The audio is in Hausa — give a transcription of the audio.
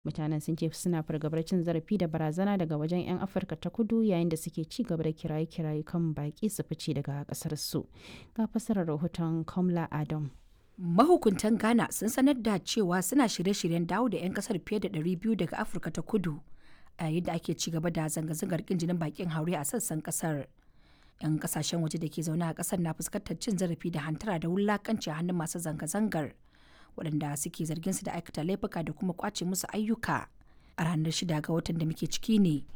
mutanen sun ce suna fargabar cin zarafi da barazana daga wajen 'yan afirka ta kudu yayin da suke ci gaba da kiraye-kiraye kan baki su fice daga kasar su ga fasarar rahoton kamla adam mahukuntan ghana sun sanar da cewa suna shirye-shiryen dawo da 'yan kasar fiye da 200 daga afirka ta kudu a yayin da ake ci gaba da zanga-zangar kin jinin bakin haure a sassan kasar 'yan kasashen waje da ke zaune a kasar na fuskantar cin zarafi da hantara da wulakanci a hannun masu zanga-zangar waɗanda suke zargin su da aikata laifuka da kuma kwace musu ayyuka a ranar shida ga watan da muke ciki ne